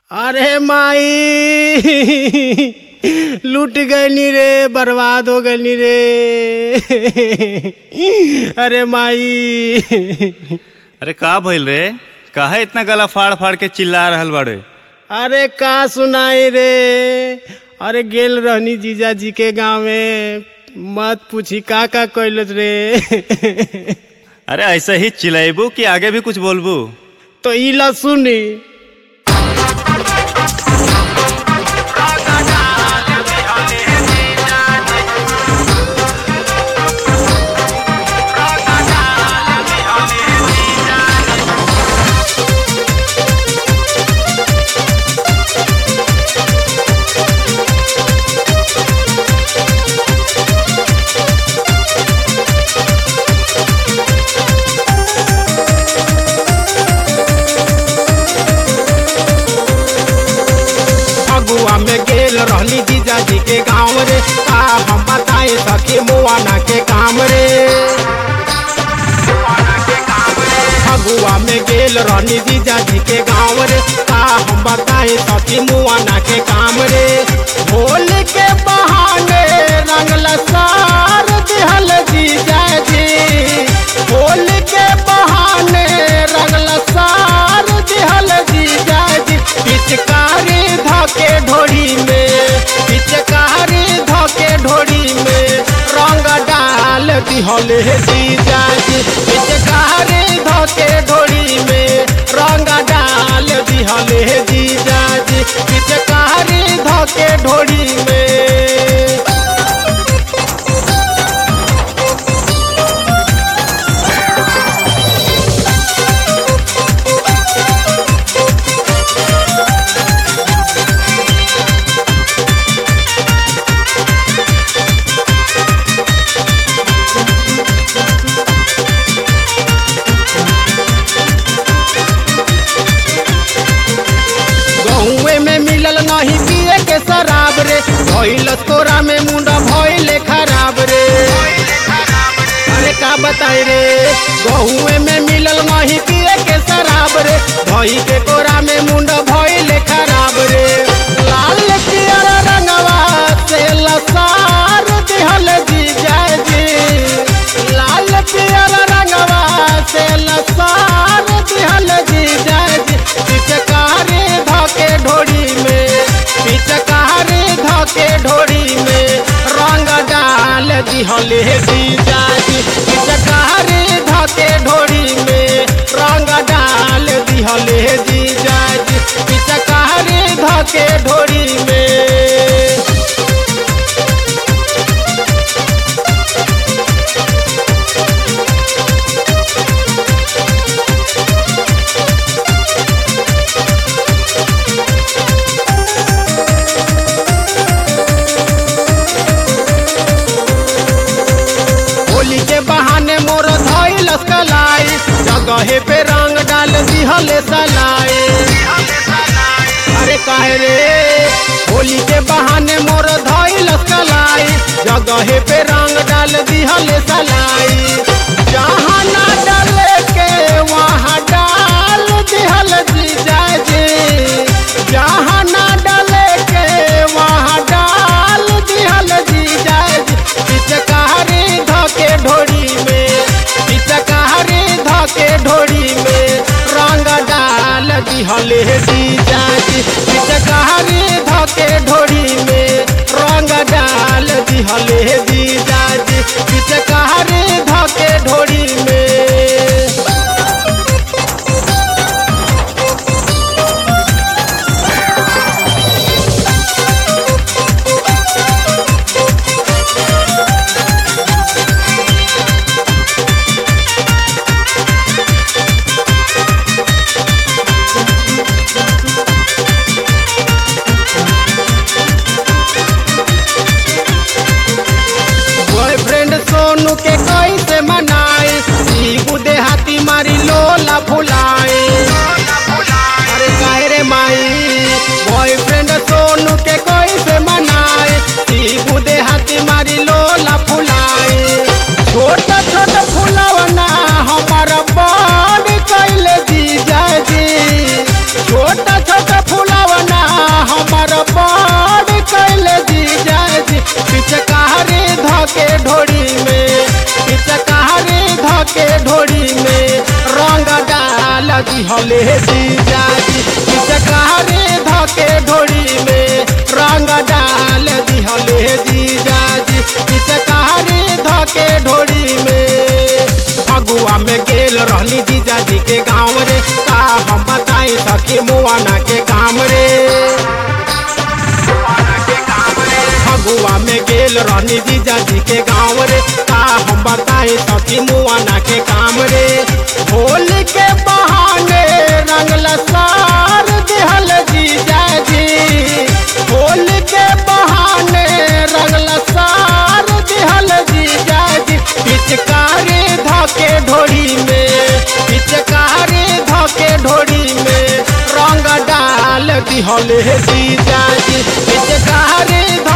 अरे माई लूट गईनी रे बर्बाद हो गईनी रे अरे माई अरे का भइल रे काहे इतना गला फाड़ फाड़ के चिल्ला रहल बाड़े अरे का सुनाई रे अरे गेल रहनी जीजा जी के गाँव में मत पूछी का का कैलत रे अरे ऐसे ही चिल्लाइबू कि आगे भी कुछ बोलबू तो ई ला सुनी फगुआ में गेल रहनी जीजा जी के गाँव रे का हम बताए सखी मुआना के काम रे फगुआ में गेल रहनी जीजा जी के गाँव रे का हम बताए सखी मुआना के काम रे भोल के बहाने रंगल सार दिहल जीजा जी भोल के बहाने रंगल सार दिहल जीजा जी पिचकारी धके ढोरी में पिचकारी धके ढोरी में रंग डाल दिहल जीजा जी पिचकारी धके ढोरी में रंग डाल दिहल जीजा जी पिचकारी धके ढोरी में गहुए में मिलल नहीं पिए के शराब रे भइल तोरा में मुंडा भइले खराब रे अरे का बताई रे गहुए में मिलल नहीं पिए के शराब रे भई के कोरा में मुंडा भइले खराब रे लाल पियर रंगवा से लसार दिहल जीजा जी लाल पियर रंगवा से लसार दिहल जीजा जी पिचकारी धके ढोरी में पिचकारी धके ढोरी में रंग डाल दिहल जीजा जी पिचकारी धके ढोरी में रंग डाल दिहल जीजा जी पिचकारी धके ढोरी में होली के बहाने मोर धइल कलाई जगहे पे रंग डाल दिहले सलाई अरे काहे रे होली के बहाने मोर धइल कलाई जगहे पे रंग डाल दिहले सलाई जहाँ ना डाले के वहाँ डाल दिहल जीजा जी जहाँ ना डाले के वहाँ डाल दिहल जीजा जी पिचकारी धके ढोरी में पिचकारी धके ढोरी में रंग डाल दिहले जीजा जी पिचकारी धके ढोरी में रंग डाल दिहले जीजा जी पिचकारी धके ढोरी में दिहले जीजाजी पिचकारी धके ढोड़ी में रंग डाल दिहले जीजाजी पिचकारी धके ढोड़ी में फगुआ में गेल रहली जीजाजी के गाँव रे का हम बताई सखी मुआना के काम रे फगुआ में गेल रहनी जीजाजी के गाँव रे का हम बताई सखी मुआना के काम रे होली के बहाने रंगल सार दिहल जीजाजी होली के बहाने रंगल सार दिहल जीजाजी पिचकारी धके ढोड़ी में पिचकारी धके ढोड़ी में रंग डाल दिहल जीजाजी पिचकारी